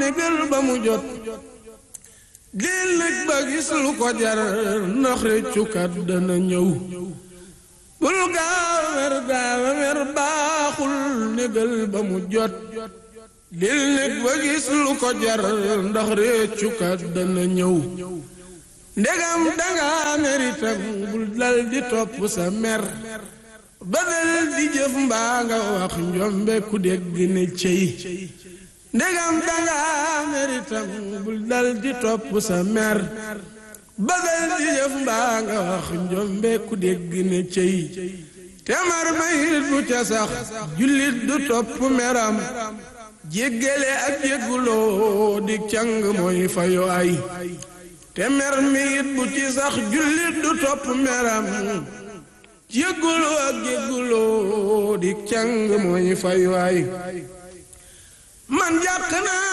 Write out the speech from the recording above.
négal ba mu jot dil nag ba gis lu ko jar ndax réccukat dana ñëw bul gaaw mer gaaw mer baaxul négal ba mu jot dil nag ba gis lu ko jar ndax réccukat dana ñëw ndegam danga meritam bul dal di topp sa mer ba dal di jëf mbaa nga wax njombe ku dégg ne cey ndegam danga meritam bul dal di topp sa mer ba dal di jëf mbaa nga wax njombe ku dégg ne cey te mar mayit bu ca sax jullit du topp meram jéggale ak jégguloo di càng mooy fayo ay te mer mi it bu ci sax jullit du topp meram jégguloo ak jégguloo di càng mooy fayu ay man jàq naa